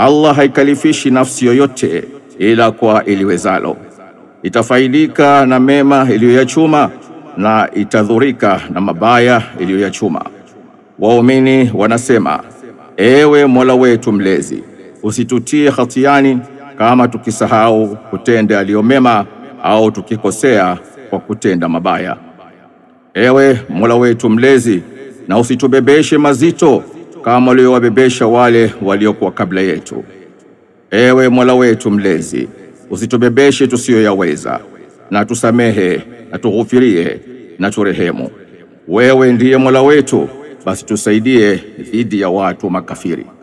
Allah haikalifishi nafsi yoyote ila kwa iliwezalo. Itafaidika na mema iliyoyachuma na itadhurika na mabaya iliyoyachuma. Waumini wanasema, ewe Mola wetu mlezi, usitutie hatiani kama tukisahau kutenda yaliyo mema au tukikosea kwa kutenda mabaya. Ewe Mola wetu mlezi, na usitubebeshe mazito kama uliowabebesha wale waliokuwa kabla yetu. Ewe Mola wetu mlezi, usitubebeshe tusiyoyaweza, na tusamehe na tughufirie na turehemu. Wewe ndiye Mola wetu, basi tusaidie dhidi ya watu makafiri.